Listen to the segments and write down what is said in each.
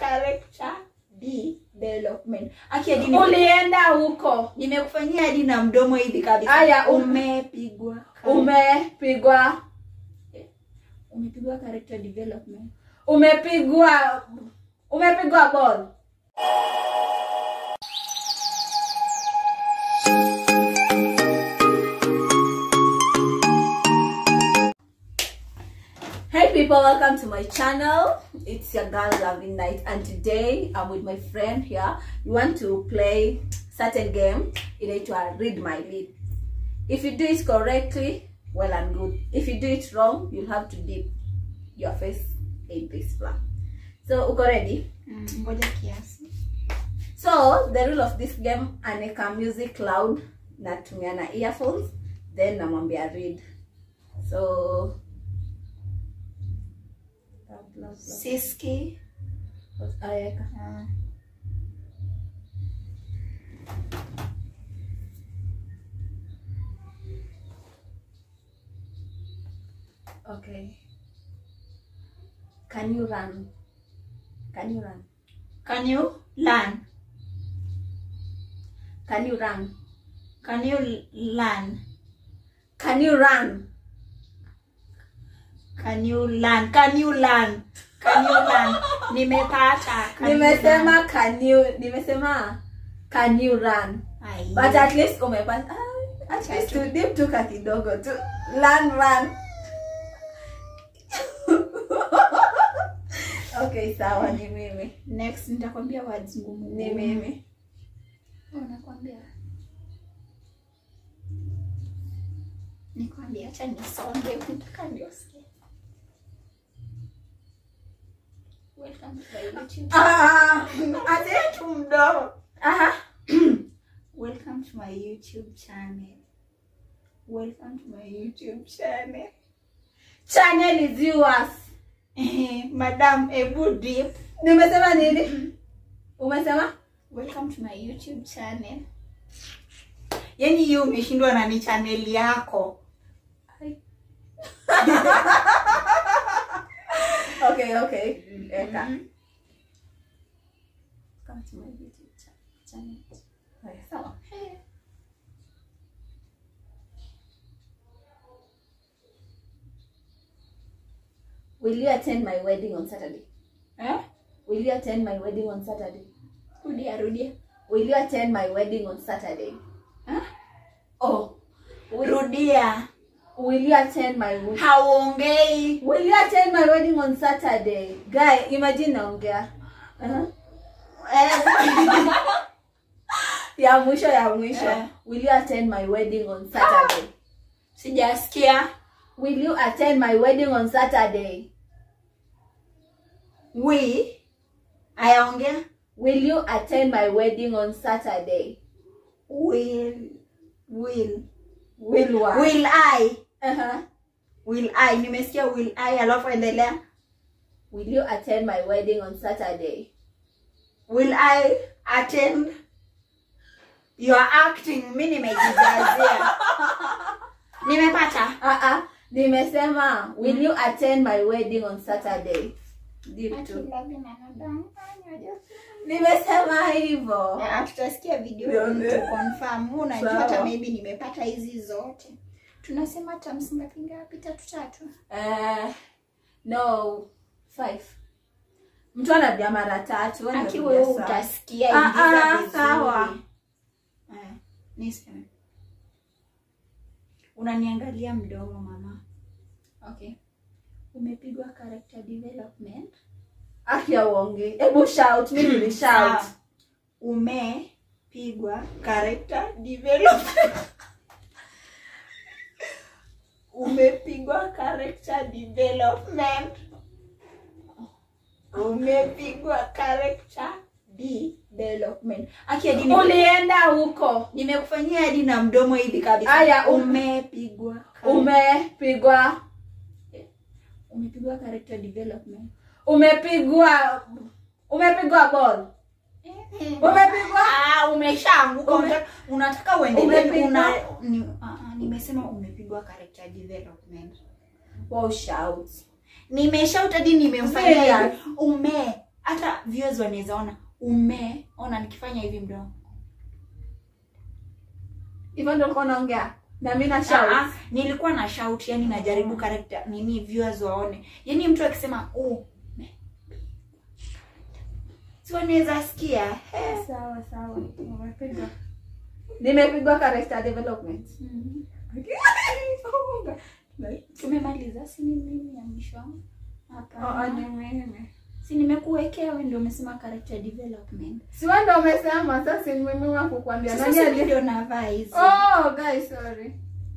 character development aki hadi nime- ulienda huko nimekufanyia hadi na mdomo hivi kabisa Aya, um- umepigwa umepigwa umepigwa character development umepigwa umepigwa ball Hey people, welcome to my channel. It's your girl Loving Night, and today I'm with my friend here. We want to play certain game inaitwa Read My Lips. If you do it correctly, well and good. If you do it wrong, you'll have to dip your face in this flour. So, uko ready? Mm, ngoja kiasi So, the rule of this game, aneka music loud, natumia na earphones, then namwambia read. So, siski Aweka. Ah. Okay. Can you run? Can you run? can you learn Can you run? can you learn Can you run? can you learn can you learn can you learn nimepata Can you learn? Nimesema can you, nimesema can you run? Ai. But at least umepata. Ah, At least tu dip tu ka kidogo tu. Run, run. okay, sawa ni mimi. next nitakwambia words ngumu Ni mimi. Oh, nakwambia nikwambia acha nisonge nataka niosikie welcome to my youtube Ah, ati tu mdomo aha. welcome to my youtube channel welcome to my youtube channel Channel is yours. Eh, madam ebu dip Nimesema nini? Umesema? welcome to my youtube channel yaani hiyo umeshindwa na ni channel yako Okay, okay. Eka. Welcome to my youtube cha- channel Haya, sawa. Will you attend my wedding on Saturday? eh? Will you attend my wedding on Saturday? rudia rudia Will you attend my wedding on Saturday? Huh? Oh. Will, rudia will you attend my wedding? hauongei Will you attend my wedding on Saturday? Guy, imagine naongea. Uh-huh. Eh, Ya mwisho ya mwisho. Eh. Will you attend my wedding on Saturday? sijasikia Will you attend my wedding on Saturday? wi ayaongea Will you attend my wedding on Saturday? will will Will what? will i Uh-huh. will i nimesikia will i alafu endelea Will you attend my wedding on Saturday? will i attend your acting mi nimejijazia nimepata Uh-uh. Nimesema, will you attend my wedding on Saturday? Deep too. Nimesema hivyo. Na tutasikia video Nione. to confirm Huu unajua Sawa. hata maybe nimepata hizi zote tunasema terms ngapi ngapi tatu tatu Uh, no, five. Mtu anarudia mara tatu. wewe aki unarudia wewe sawa. utasikia Ah, ingiza ah, vizuri. sawa. Eh, niseme unaniangalia mdomo mama okay umepigwa character development Aki ya uonge. Hebu shout, mimi nili shout. Sawa. umepigwa character development umepigwa character development umepigwa character development aki hadi nime- Ulienda huko. nimekufanyia hadi na mdomo hivi kabisa Aya, um- umepigwa character- Umepigwa. umepigwa character development Umepigwa. Umepigwa ball. Umepigwa. Ah, umeshaanguka Ume- unataka- unataka uendelee Umepigwa. una ni, ah, ah, nimesema umepigwa character development Wow, shout. nimeshout hadi nimemfanyia Serious? hivi. ume hata viewers wanaweza ona umeona nikifanya hivi mdomo hivyo ndio ulikuwa unaongea na mimi na Ah, shout ah, nilikuwa na shout yani najaribu character nini viewers waone yani mtu akisema oh si wanaweza sikia eh. sawa sawa umepigwa nimepigwa character development Mhm. Oh my God. tumemaliza si ni mimi ya mwisho Oh, oh, hapa ni mimi. si nimekuwekea wewe ndio umesema character development si wewe ndio umesema sasa ni mimi wa kukwambia sasa nani si mimi ali ndio navaa hizi oh guys sorry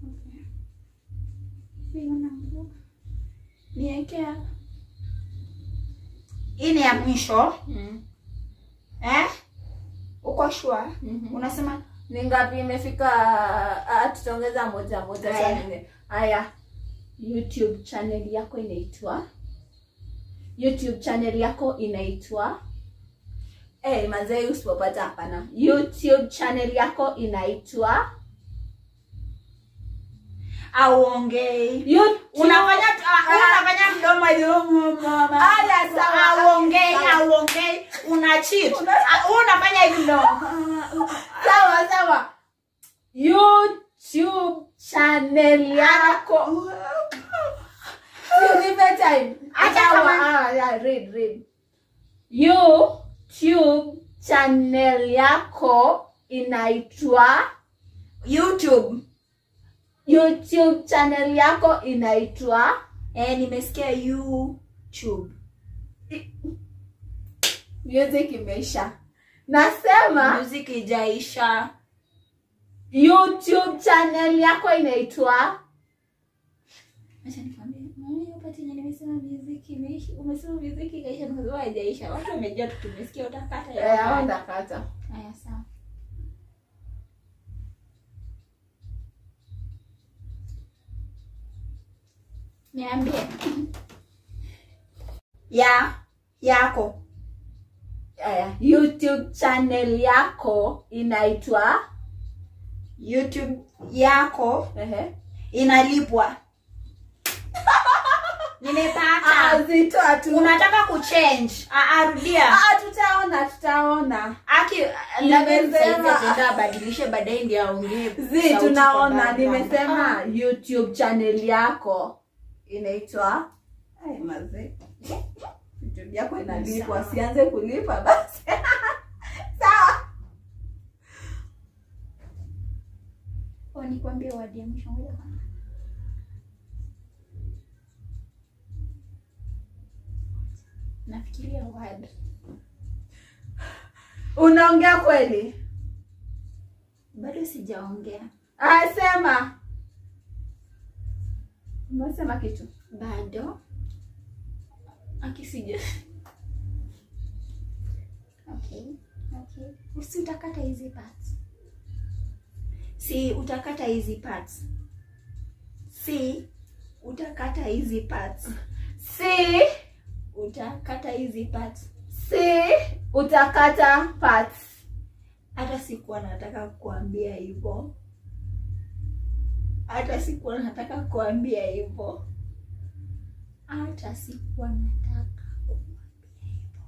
Hiyo nangu. niwekea hii ni ya mwisho mm. eh uko sure Mhm. unasema ni ngapi imefika ah, tutaongeza moja moja Haya. cha nne haya youtube channel yako inaitwa youtube channel yako inaitwa hey, mazee usipopata hapana youtube channel yako inaitwa auongei YouTube- unafanya ah, unafanya mdomo hivi mama Haya, sawa. auongei Sawa. auongei una cheat Una- Ah, unafanya hivi mdomo sawa sawa youtube channel yako Unipe time. Acha Sawa, kama- ah, yeah, read, read. youtube channel yako inaitwa youtube youtube channel yako inaitwa eh nimesikia youtube music imeisha nasema music ijaisha youtube channel yako inaitwa acha nikwambie mimi upate yenye nimesema music imeisha umesema music ikaisha nikasema haijaisha watu wamejua tu tumesikia utakata ya Eh, wakati. ndakata haya sawa niambie ya yako Aya, youtube channel yako inaitwa youtube yako ehe inalipwa nimepata zitoa tu unataka kuchange Ah, ah, rudia Ah, tutaona tutaona aki Nimesema- abadilishe baadaye ndio aongee zi sauti tunaona kwa background. nimesema Ah. youtube channel yako inaitwa Ay, mazee. youtube yako inalipwa Sawa. sianze kulipa basi sawa Oh, nikwambie wadi ya mwisho ngoja kwanza. nafikiria word unaongea kweli bado sijaongea Ah, sema umesema kitu bado akisija okay okay usi utakata hizi parts si utakata hizi parts si utakata hizi parts si utakata hizi parts si utakata parts hata sikuwa nataka kuambia hivyo hata sikuwa nataka kuambia hivyo hata sikuwa nataka kuambia hivyo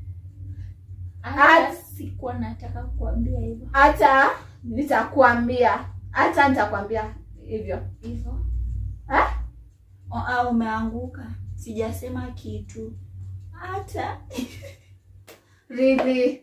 hata At- sikuwa nataka kuambia hivyo hata nitakwambia hata nitakwambia hivyo hivyo eh? O- au umeanguka sijasema kitu hata really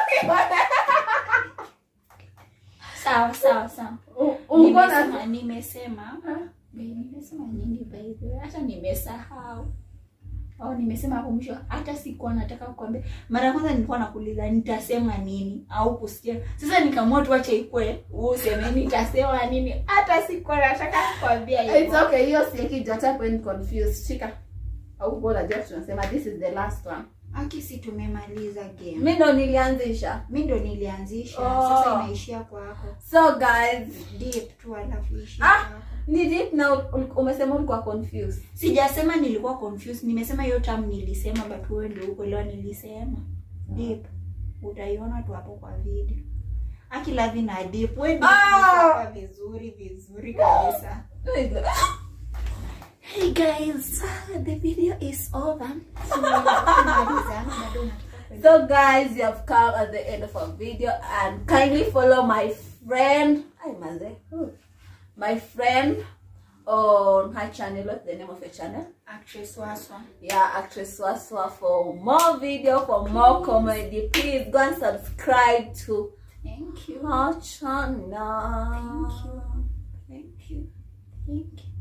sawa sawa sawa U- uko na nimesema nimesema Be, nimesema nini by the way hata nimesahau au nimesema hapo mwisho hata sikuwa nataka kukwambia mara ya kwanza nilikuwa nakuuliza nitasema nini au kusikia sasa nikaamua tuache ikwe useme nitasema nini hata sikuwa nataka kukwambia It's hivyo okay, hiyo sieki jata when confused. Shika. Au bora just tunasema this is the last one. aki si tumemaliza game Mimi ndo nilianzisha. mi ndo nilianzisha Oh. sasa inaishia kwako So guys, deep tu alafu ishia Ah! kwako ni deep na ul- umesema ulikuwa confused. sijasema nilikuwa confused nimesema hiyo tam nilisema but wewe ndio ukuelewa nilisema deep utaiona tu hapo kwa video akilavi na deep wewe ndio Ah! ulisema vizuri vizuri kabisa hey guys the video is over so, tumemaliza. bado unataka So guys, you have come at the end of our video and kindly follow my friend. Hi Maze. Who? My friend on her channel. What's the name of your channel? actress waswa Yeah, actress Waswa for more video, for more comedy. Please go and subscribe to thank you her channel. Thank you. thank you thank you